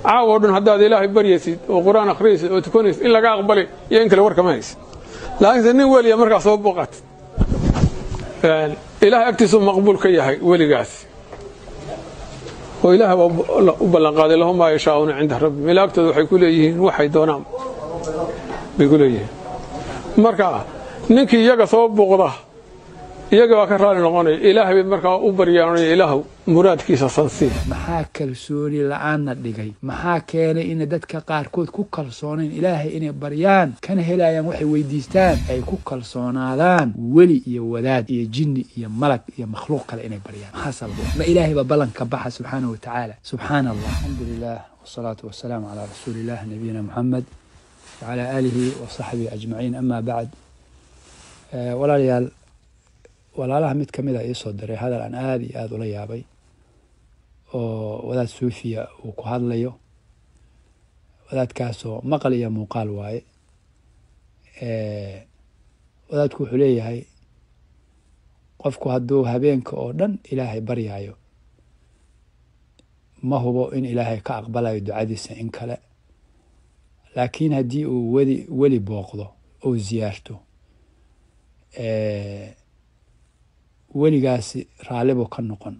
caawo dhan haddaad ilaahay baryaysid oo qur-aan akhriyaysid oo tukanaysid in laga aqbali iyo in kale war kama haysid laakiinse nin weliya markaa soo booqatid ilaahay agtiisuu maqbuul ka yahay weligaasi oo ilaah baa u ballanqaaday lahum maa yashaa'uuna cinda rabbi malaagtooda waxay ku leeyihiin waxay doonaan bay ku leeyihiin marka ninkii iyaga soo buuqda iyaga baa ka raali noqonaya ilaahay bay markaa u baryaanaya ilaahw muraadkiisa sansii maxaa kalsooni la-aanna dhigay maxaa keenay ina dadka qaarkood ku kalsoonayn ilaahay inay baryaan kana helayaan waxay weydiistaan ay ku kalsoonaadaan weli iyo wadaad iyo jinni iyo malag iyo makhluuq kale inay baryaan maxaa sababo ma ilaahay baa ballanka baxa subxaana wa tacaala subxaana allah alxamdu lilah wasalaatu wasalaamu calaa rasuuli illah nabiyina muxamed wacalaa aalihi wa saxbihi ajmaciin ama bacd walaalayaal walaalaha mid ka mid a iisoo diray hadal aan aada iyo aada ula yaabay oo wadaad suufiya uu ku hadlayo wadaadkaasoo maqal iyo muuqaal waaye wadaadku wuxuu leeyahay qofku hadduu habeenka oo dhan ilaahay baryaayo ma hubo in ilaahay ka aqbalayo ducadiisa in kale laakiin haddii uu weli weli booqdo ou ziyaarto weligaasi raallibuu ka noqon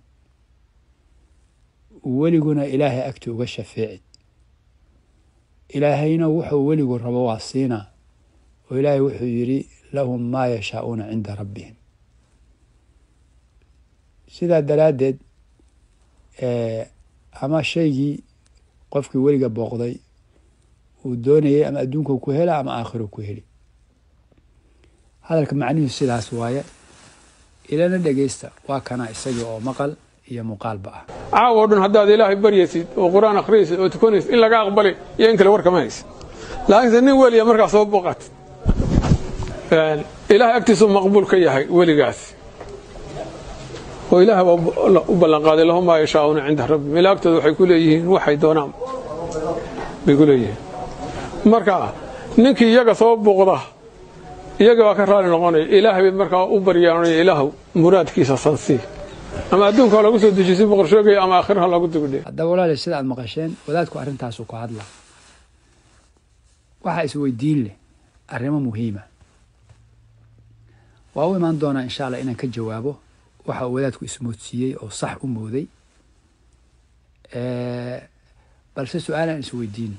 weliguna ilaahay agti uga shafeecid ilaahayna wuxuu weligu rabo waa siinaa oo ilaahay wuxuu yidhi lahum maa yashaa'uuna cinda rabbihim sidaa daraaddeed ama shaygii qofkii weliga booqday uu doonayay ama adduunku ku hela ama aakhiro ku heli hadalka macnihiisu sidaas waaye ilana dhegeysta waa kana isagii oo maqal iyo muuqaalba ah caawo dhan haddaad ilaahay baryaysid oo qur-aan akhriyaysid oo tukanaysid in laga aqbali iyo in kale war kama haysid laakiinse nin weliya markaa soo booqatid ilaahay agtiisuu maqbuul ka yahay weligaasi oo ilaah baa u ballanqaaday lahum maa yashaa'uuna cinda rabbi malaagtooda waxay ku leeyihiin waxay doonaan bay ku leeyihiin marka ninkii iyaga soo buuqda iyaga baa ka raali noqonaya ilaahay bay markaa u baryaanaya ilaahw muraadkiisa sansii ama adduunka ha lagu soo dejisi boqorshoogaya ama aakhira ha lagu dibidhe haddaba walaali sida aad maqasheen wadaadku arrintaasu ku hadla waxaa isweydiin leh arrimo muhiima waa u imaan doonaa insha allah inaan ka jawaabo waxa uu wadaadku ismoodsiiyey oo sax u mooday balse su-aalaan isweydiino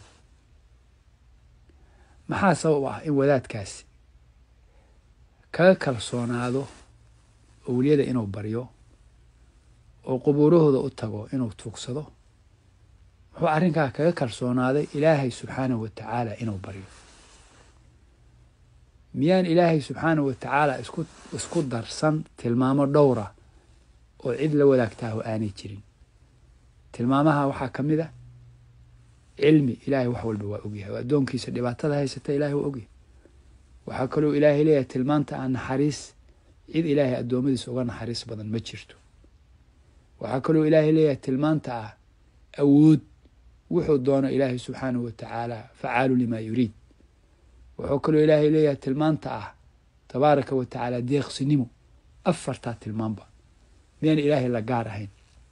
maxaa sabab ah in wadaadkaasi kaga kalsoonaado owliyada inuu baryo oo qubuurahooda u tago inuu tuugsado muxuu arrinkaa kaga kalsoonaaday ilaahay subxaanahu wa tacaala inuu baryo miyaan ilaahay subxaanahu wa tacaala isku isku darsan tilmaamo dhowra oo cid la wadaagtaaho aanay jirin tilmaamaha waxaa ka mid a cilmi ilaahay wax walba waa ogyahay oo addoonkiisa dhibaatada haysata ilahay waa ogyahay waxaa kaloo ilaahay leeyahay tilmaanta aan naxariis cid ilaahay addoommadiisa uga naxariis badan ma jirto waxaa kaloo ilaahay leeyahay tilmaanta ah awood wuxuu doono ilaahay subxaanahu wa tacaala facaalu limaa yuriid wuxuu kaloo ilaahay leeyahay tilmaanta ah tabaaraka wa tacaala deeqsinimo afartaa tilmaanba miyaan ilaahay la gaar ahayn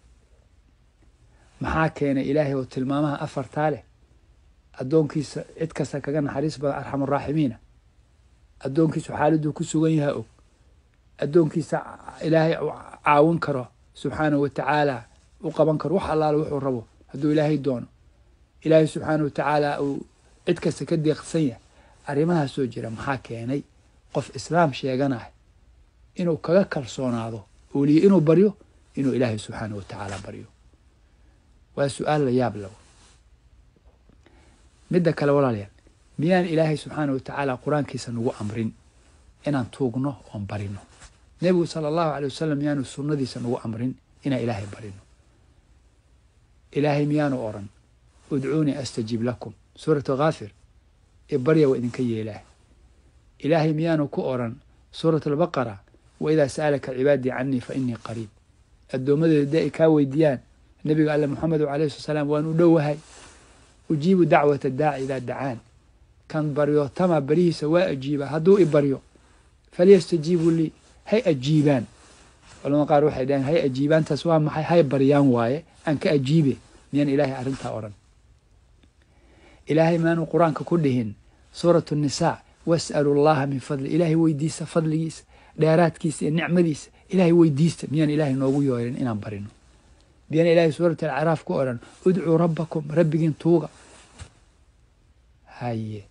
maxaa keenay ilaahay oo tilmaamaha afartaa leh addoonkiisa cid kasta kaga naxariis badan arxamuraaximiina addoonkiisu xaaladuu ku sugan yaha og addoonkiisa ilaahay caawin karo subxaanahu wa tacaala u qaban karo wax allaale wuxuu rabo hadduu ilaahay doono ilaahay subxaanahu wa tacaala uu cid kasta ka deeqsan yahay arrimahaasoo jira maxaa keenay qof islaam sheeganah inuu kaga kalsoonaado ooliye inuu baryo inuu ilaahay subxaanahu wa tacaala baryo waa su-aal la yaab lago midda kale walaalayaal miyaan ilaahay subxaana wa tacaala qur-aankiisa nagu amrin inaan tuugno oon barino nebigu sala allahu alay wasalam miyaanu sunnadiisa nagu amrin inaan ilaahay barino ilaahay miyaanu oran udcuunii astajib lakum suuratu khaafir ee barya waa idinka yeelaah ilaahay miyaanu ku oran suurat albaqara wa idaa sa'alaka cibaadii canii fa inii qariib addoommadeeda dee ay kaa weydiiyaan nebiga alle moxamedu alayh sala salaam waan u dhowahay ujiibu dacwata daaci idaa dacaan kan baryo tama barihiisa waa ajiiba hadduu i baryo falyastajiibuu lii hay ajiibaan culamada qaar waxay dhaheen hay ajiibaantaas waa maxay hay baryaan waaye aan ka ajiibe miyaan ilaahay arrintaa odhan ilaahay maanuu qur-aanka ku dhihin suuratu nisaa was'alu llaha min fadli ilaahay weydiista fadligiisa dheeraadkiisa iyo nicmadiisa ilaahay weydiista miyaan ilaahay noogu yeerin inaan barino miyaan ilaahay suurat alcaraaf ku odhan udcuu rabbakum rabbigiin tuuga haye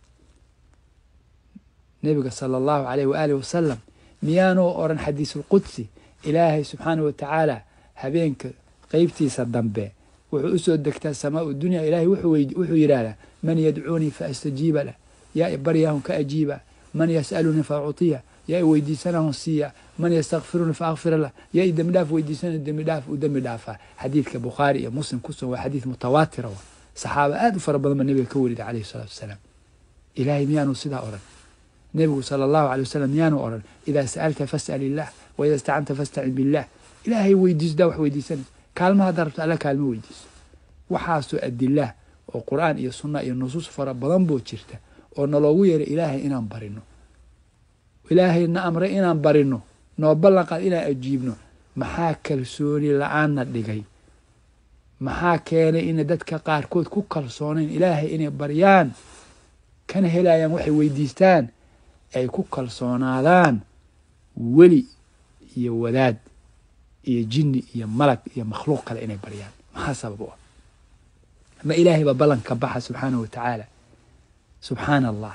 nebiga sala allahu alayh waaalih wasalam miyaanuu odhan xadiisulqudsi ilaahay subxaanah wa tacaala habeenka qeybtiisa dambe wuxuu usoo degtaa samaau dunya ilaahay wuxuu yidhaahdaa man yadcuunii fa astajiiba lah yaa i baryaahun ka ajiiba man yas'alunii fa uctiya yaa i weydiisanahun siiya man yastakfirunii fa akfira lah yaa i dembi dhaaf weydiisana dembi dhaaf u dembi dhaafaa xadiidka bukhaari iyo muslim ku sugan waa xadiid mutawaatira wa saxaaba aad u fara badan ba nebiga ka warida calayhi salatu wasalaam ilaahay miyaanu sidaa odhan nebigu sala allahu alay wasalam miyaanu odhan idaa sa'alta fas'al illah wa idaa istacanta fastacin billah ilaahay weydiisdaa wax weydiisanaysa kaalma haddaa rabto alla kaalmo weydiiso waxaasoo adilaah oo qur'aan iyo sunna iyo nusuus fara badan boo jirta oo naloogu yeeray ilaahay inaan barino ilaahay na amray inaan barino noo ballanqaad inaan ajiibno maxaa kalsooni la-aanna dhigay maxaa keenay inay dadka qaarkood ku kalsoonayn ilaahay inay baryaan kana helayaan waxay weydiistaan ay ku kalsoonaadaan weli iyo wadaad iyo jinni iyo malag iyo makhluuq kale inay baryaan maxaa sabab u ah ma ilaahay baa ballanka baxa subxaanahu wa tacaala subxaana allah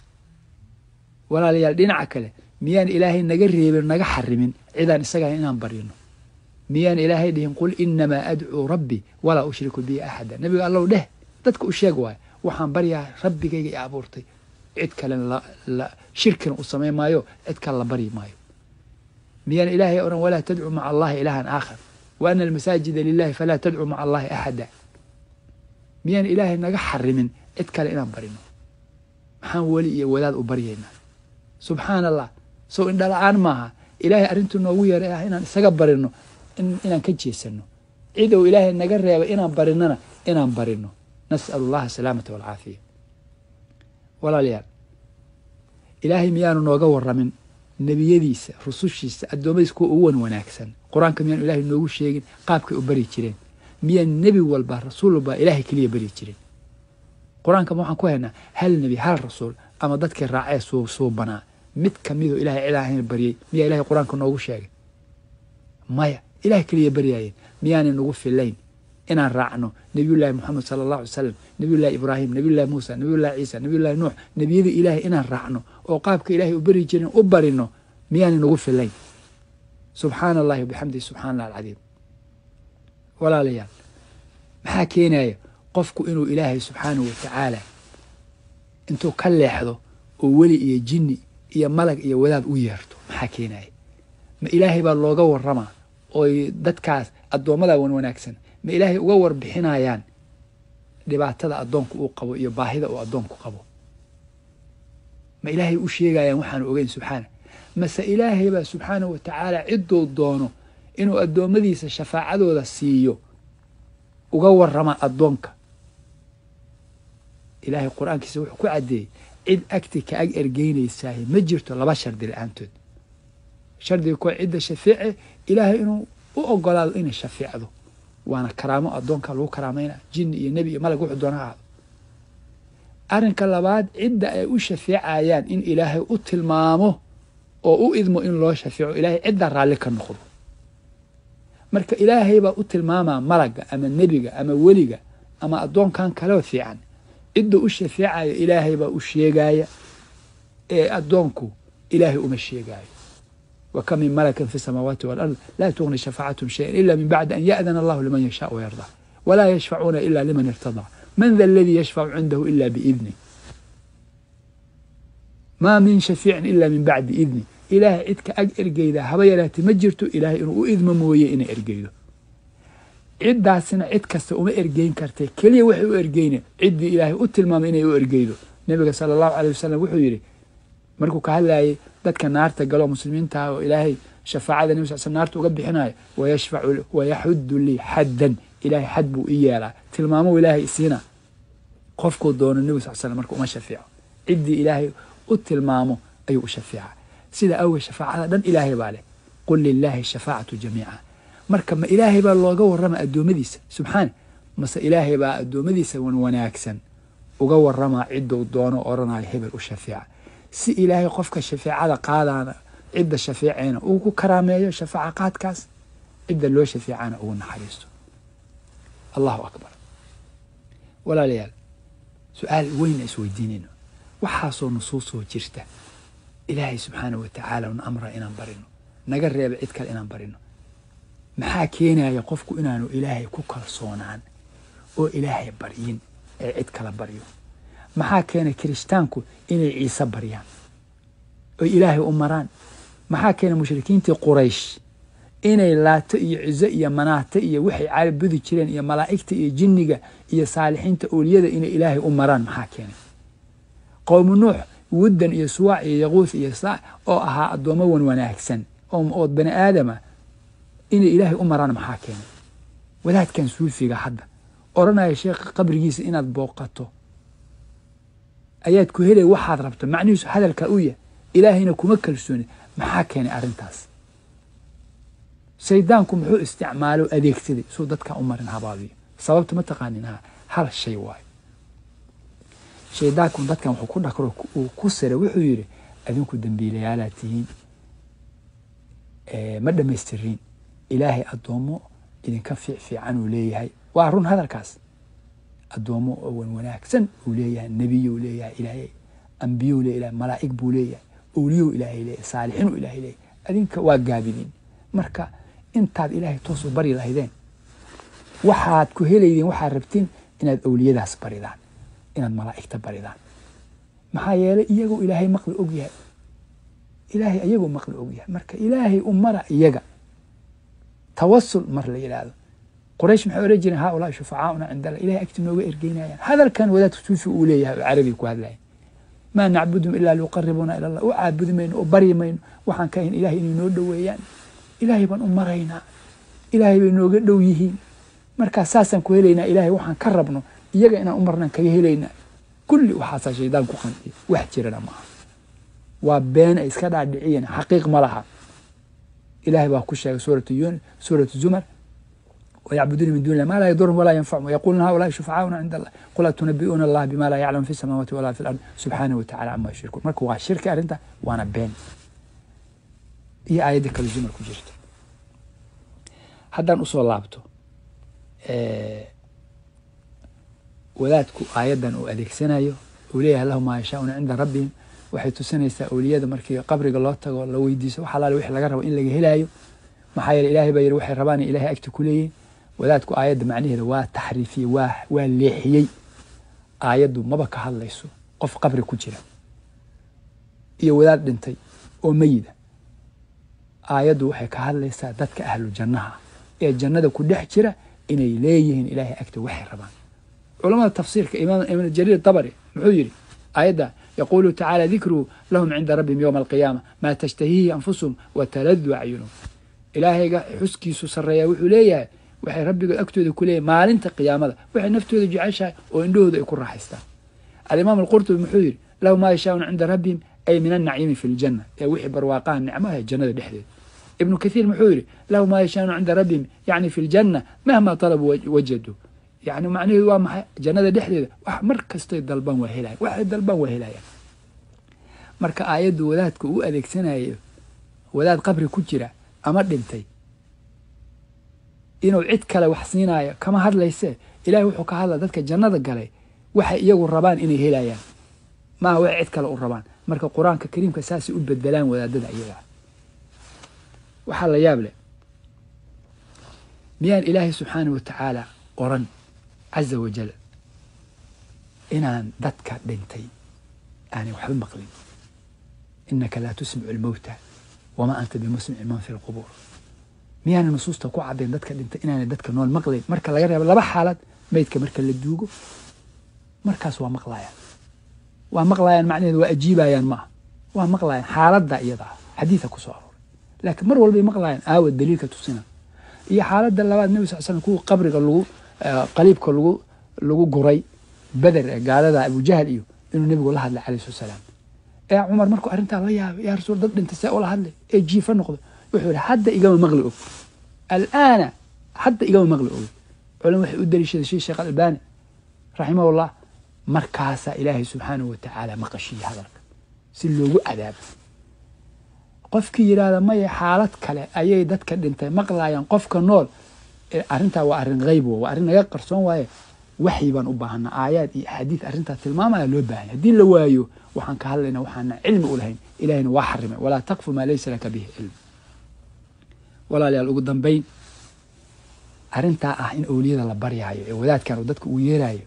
walaalayaal dhinaca kale miyaan ilaahay naga reebin naga xarimin cidaan isagahay inaan baryino miyaan ilaahay dhihin qul inamaa adcuu rabbi walaa ushriku bihi axada nebiga allow dheh dadka u sheeg waayo waxaan baryaa rabbigayga i abuurtay cid kalena shirkina u samayn maayo cid kale la baryi maayo miyaan ilaahay odhan walaa tadcuu maca allahi ilaahan aakhar wa ana almasaajida lilahi falaa tadcuu maca allahi axada miyaan ilaahay naga xarimin cid kale inaan barino maxaan weli iyo wadaad u baryaynaa subxaana allah sow indhala-aan maaha ilaahay arrintuu noogu yeeray ah inaan isaga barino inaan ka jeesano cid ou ilaahay naga reebay inaan barinona inaan barino nas'alu allaha asalaamata walcaafiya walaalayaal ilaahay miyaanu nooga waramin nebiyadiisa rusushiisa addoommadiisa kuwa ugu wan wanaagsan qur-aanka miyaanu ilaahay noogu sheegin qaabkay u bari jireen miyaan nebi walba rasuul walba ilaahay keliya bari jirin qur-aanka ma waxaan ku haynaa hal nebi hal rasuul ama dadkii raacee suu suubanaa mid kamidoo ilahay cid ahayn baryey miyaa ilahay qur-aanka noogu sheegay maya ilahay keliya baryaayeen miyaanay nagu filayn inaan raacno nebiyullaahi moxamed sala allahu alay salam nebiyullahi ibraahim nebiyullahi muusa nebiyullahi ciisa nebiyullahi nuux nebiyada ilaahay inaan raacno oo qaabka ilaahay u bari jirin u barino miyaanay nagu filayn subxaana allahi wabixamdihi subxana allah alcadiim walaalayaal maxaa keenaya qofku inuu ilaahay subxaanahu wa tacaala intuu ka leexdo oo weli iyo jinni iyo malag iyo wadaad u yeerto maxaa keenaya ma ilaahay baa looga waramaa ooy dadkaas addoommada wan wanaagsan ma ilaahay uga warbixinayaan dhibaatada addoonku uu qabo iyo baahida uu addoonku qabo ma ilaahay u sheegayaan waxaanu ogeyn subxaana mase ilaahay baa subxaanahu wa tacaala cidduu doono inuu addoommadiisa shafaacadooda siiyo uga warama addoonka ilaahay qur-aankiisa wuxuu ku caddeeyey cid agti ka ag ergeynaysaah ma jirto laba shardi la-aantood shardiga kuwa cidda shafeece ilaahay inuu u ogolaado inay shafeecdo waana karaamo addoonka lagu karaamayna jinni iyo nebi iyo malag wuxuu doona ahaado arrinka labaad cidda ay u shafeecayaan in ilaahay u tilmaamo oo u idmo in loo shafeeco ilaahay cidda raalli ka noqdo marka ilaahay baa u tilmaamaa malagga ama nebiga ama weliga ama addoonkan kaleo fiican cidda u shafeecaya ilaahay baa u sheegaya ee addoonku ilaahay uma sheegaayo wa kam min malakin fi samaawaati walard laa tugni shafaacatum shayan ila min bacdi an ya'dana allahu liman yashaa wayardaa walaa yashfacuuna ila liman irtadaa man da aladii yashfacu cindahu ila biidni maa min shafiicin ila min bacdi idni ilaahay cid ka ag ergeyda haba yaraati ma jirto ilaahay inuu u idmo mooye inay ergeydo ciddaasina cid kasta uma ergeyn kartay keliya waxay u ergeyne ciddii ilaahay u tilmaamay inay u ergeydo nebiga sala allahu aleyh wasalam wuxuu yidhi markuu ka hadlayay dadka naarta galoo muslimiintaah oo ilaahay shafaacada nebi sal sl naarta uga bixinayo wayashfacu wayaxuddu lii xaddan ilaahay xad buu i yeelaa tilmaamou ilaahay isiina qofkuu doono nebi sal slam marka uma shafeeco ciddii ilaahay u tilmaamo ayuu u shafeeca sida awgeed shafaacada dhan ilaahay baa leh qul lilaahi shafaacatu jamiica marka ma ilaahay baa looga warrama addoommadiisa subxaana mase ilaahay baa addoommadiisa wan wanaagsan uga waramaa cidduu doono odhanayo hebel u shafeeca si ilaahay qofka shafeecada qaadaana cidda shafeeceyna uu ku karaameeyo shafaaca qaadkaas cidda loo shafeecana ugu naxariisto allahu akbar walaalayaal su-aal weyna isweydiinayno waxaasoo nusuusoo jirta ilaahay subxaana wa tacaala una amra inaan barino naga reeba cid kale inaan barino maxaa keenaya qofku inaanu ilaahay ku kalsoonaan oo ilaahay baryin ee cid kala baryo maxaa keenay kirishtaanku inay ciise baryaan oy ilaahay u maraan maxaa keenay mushrikiintii quraysh inay laato iyo cizo iyo manaato iyo waxay caabudi jireen iyo malaa'igta iyo jinniga iyo saalixiinta ooliyada inay ilaahay u maraan maxaa keenay qowmu nuux wuddan iyo suwaac iyo yaquuth iyo saac oo ahaa addoommo wan wanaagsan oo bani aadama inay ilaahay u maraan maxaa keenay wadaadkan suufiga hadda odhanaya sheekha qabrigiisa inaad booqato ayaad ku helay waxaad rabto macnihiisu hadalka u yah ilaahayna kuma kalsooni maxaa keenay arrintaas shaydaanku muxuu isticmaalo adeegsaday suu dadkan u marin habaabiyo sababta ma taqaanin ha hal shay waayo shaydaanku dadkan wuxuu ku dhakro uu ku sira wuxuu yidhi adinku dembiilayaalaad tihiin ma dhammaystiriin ilaahay addoommo idinka fiic fiican uu leeyahay waa run hadalkaas addoommo oo wan wanaagsan uu leeyahay nebiyuu leeyahay ilaahay ambiyuu leeyahay malaa'ig buu leeyahay owliyuu ilaahay leeyahay saalixinuu ilaahay leeyahay adinka waa gaabidin marka intaad ilaahay toos u bari lahaydeen waxaad ku helaydeen waxaad rabtiin inaad owliyadaas baridaan inaad malaa'igta baridaan maxaa yeelay iyagoo ilaahay maqli og yahay ilaahay iyagoo maqli og yahay marka ilaahay u mara iyaga tawasul mar la yidhaahdo quraysh maxay odhan jireen haa ulaahi shufacaauna cinda allah ilahay agti nooga ergeynayaan hadalkan wadaadka suufi uu leeyahay oo carabiga ku hadlaya maa nacbudum ilaa liuqaribuuna ila allah u caabudi mayno oo baryi mayno waxaan ka ahayn ilahay inay noo dhoweeyaan ilaahay baan u maraynaa ilaahay bay nooga dhow yihiin markaa saasaan ku helaynaa ilaahay waxaan ka rabno iyaga inaan u marnaan kaga helaynaa kulli waxaasaa shaydaan ku qanciya wax jirana maaha waa been ay iska dhaadhiciyeen xaqiiq ma laha ilahay baa ku sheegay suuratu yun suuratu zumar ويعبدون من دون الله ما لا يضرهم ولا ينفعهم ويقولون هؤلاء شفعاؤنا عند الله قل أتنبئون الله بما لا يعلم في السماوات ولا في الأرض سبحانه وتعالى عما يشركون marka waa shirki arrinta waana been iyo aayadda kale zumar ku jirta haddaan usoo laabto wadaadku aayaddan uu adeegsanayo uu leeyahay lahu maa yashaauna cinda rabbihim waxay tusinaysaa awliyada markii qabriga loo tago la weydiiso wax alaale wixii laga rabo in laga helaayo maxaa yeele ilaahay baa yidhi waxay rabaan in ilahay agti ku leeyihin wadaadku aayadda macnaheeda waa taxriifiyey waa waa leexiyey aayaddu maba ka hadlayso qof qabri ku jira iyo wadaad dhintay oo meyida aayaddu waxay ka hadlaysaa dadka ahlu jannaha ee jannada ku dhex jira inay leeyihiin ilaahay agta waxay rabaan culamada tafsiirka imaam ibn jariir dabari muxuu yidhi aayadda yaquulu tacaala dikruhu lahum cinda rabbihim yowma alqiyaama maa tashtahiihi anfusuhum wataladu acyunuhum ilaahayga xuskiisu sarreeya wuxuu leeyahay waxay rabbigood agtooda ku leeyahay maalinta qiyaamada waxay naftooda jeceshahay oo indhahooda ay ku raaxaystaan alimaam alqurtubi muxuu yidhi lahu maa yashaauna cinda rabbihim ay min annaciimi fi ljanna ee wixii barwaaqaha nicmaha jannada dhexdeeda ibnu kathiir muxuu yidhi lahu maa yashaauna cinda rabbihim yacni fi ljanna mahma talabuu wajadu yani macnaheedu waa maxay jannada dhexdeeda wax mar kastay dalbaan waa helayan waxay dalbaan waa helayaan marka aayaddu wadaadka uu adeegsanayo wadaad qabri ku jira ama dhintay inuu cid kale wax siinaayo kama hadlayse ilahay wuxuu ka hadla dadka jannada galay waxay iyagu rabaan inay helayaan maaha waxay cid kale u rabaan marka qur-aanka kariimka saasay u bedelaan wadaadada iyaga waxaa la yaab leh miyaan ilaahay subxaanah wa tacaala qoran caza wajal inaan dadka dhintay aanay waxba maqlin inaka laa tusmicu almowta wamaa anta bimusmici man fi lqubuur miyaana nusuusta ku caddayn dadka dhintay inaanay dadka nool maqlayn marka laga reebo laba xaalad meydka marka la duugo markaas waa maqlayaan waa maqlayaan macnaheedu waa ajiibayaan maaha waa maqlayaan xaaladda iyada ah xadiida ku soo arooray laakiin mar walbay maqlayaan aawa daliilka tusina iyo xaaladda labaad nebi sal slam kuwa qabriga lagu qaliibka lagu lagu guray beder ee gaalada abujahal iyo inuu nebigu la hadlay calayhi salatu salaam ee cumar markuu arrintaa la yaabay yaa rasuul dad dhintay see ula hadlay ee jiifa noqdo wuxuu yihi hadda igama maqli og alaana hadda igama maqli og culam waxay u daliishaday shii sheekh albani raximahullah markaasaa ilaahay subxaanahu watacaala maqashiiya hadalka si loogu cadaabo qofkii yidhaahda maya xaalad kale ayay dadka dhintay maqlaayaan qofka nool arrintaa waa arrin hayb waa arrin naga qarsoon waaye waxyi baan u baahana aayaad iyo axaadiid arrintaa tilmaamaya loo baahanya haddii la waayo waxaan ka hadlayna waxaana cilmi u lahayn ilahayna waa xarimay walaa taqfu maa laysa laka bihi cilm walaalayaal ugu dambayn arrintaa ah in owliyada la baryaayo ee wadaadkan uu dadka uu yeerayo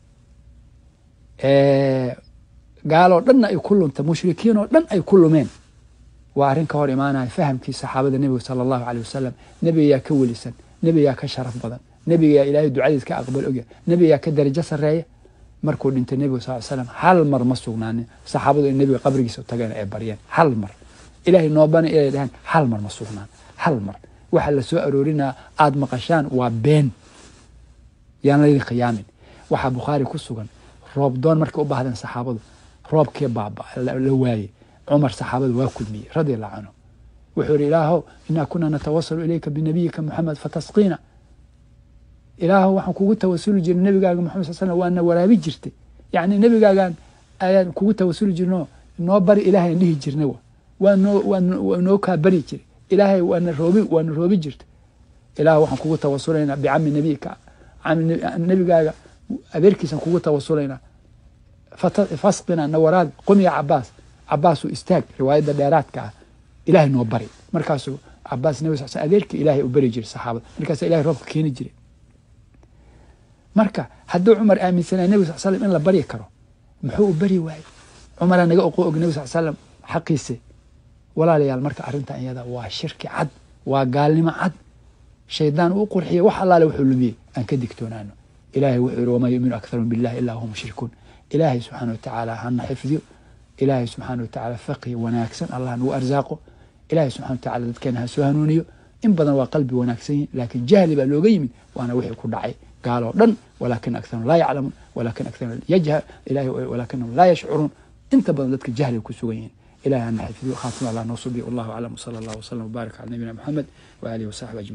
gaaloo dhanna ay ku lunta mushrikiin oo dhan ay ku lumeen waa arrin ka hor imaanaya fahamkii saxaabada nebiga sala allahu caleyh wasalam nebigayaa ka welisan nebigaa ka sharaf badan nebigayaa ilaahay ducadiis ka aqbal ogya nebigaa ka darajo sarreeya markuu dhintay nebiga sal slam hal mar ma sugnaanin saxaabadu in nebiga qabrigiisa tageen ay baryeen hal mar ilaahay noobana inay dhahaan hal mar ma sugnaan hal mar waxa la soo aroorinaa aada maqashaan waa been yaan laydin khiyaamin waxaa bukhaari ku sugan roob doon markay u baahdeen saxaabadu roobkii baaba la waayey cumar saxaabada waa kulmiyey radi allahu canhu wuxuu yihi ilaahow inaa kunaa natawasalu ilayka binabiyika moxamed fatasqiina ilaahow waxaan kugu tawasuli jirnay nebigaaga moxamed sal slam waana waraabi jirtay yacni nebigaagaan ayaan kugu tawasuli jirno noo bari ilaahay dhihi jirnay waa noo waa noo kaa bari jiray ilaahay waana roobi waana roobi jirtay ilaahow waxaan kugu tawasulaynaa bicami nebiyika nebigaaga adeerkiisaan kugu tawasulaynaa fasqina nawaraad qomiya cabaas cabaasuu istaag riwaayadda dheeraadka ah ilaahay noo bari markaasuu cabaas nabi sal sl adeerkii ilaahay u bari jiray saxaabada markaasa ilahay roobka keeni jiray marka hadduu cumar aaminsanaya nebi sal slam in la baryi karo muxuu u bari waayey cumaraa naga oqo og nebi sal slam xaqiise walaalayaal marka arrintan iyada waa shirki cad waa gaalnimo cad shaydaan uu qurxiya wax allaale wuxuu lumiyey aan ka digtoonaano ilahay wuxuu yihi wamaa yuminu akharum billahi ilaa hum mushrikuun ilaahay subxaana watacaala hana xifdiyo ilaahay subxaana watacaala faqi wanaagsan allah nagu arsaaqo ilaahay subxana watacaala dadkeena ha soo hanuuniyo in badan waa qalbi wanaagsan yihin laakiin jahli baa looga yimid waana wixii ku dhacay gaaloo dhan walaakin akharum laa yaclamuun walaakin akharum yajhal ilahay walaakinahum laa yashcuruun inta badan dadka jahliga ku sugan yihin ilahay hana xifdiyo khaatima allah noo subiyo wallahu aclam wsala allah wslam wbaarik cala nabiyina moxamed waaalihi wasaxbi ajmaciin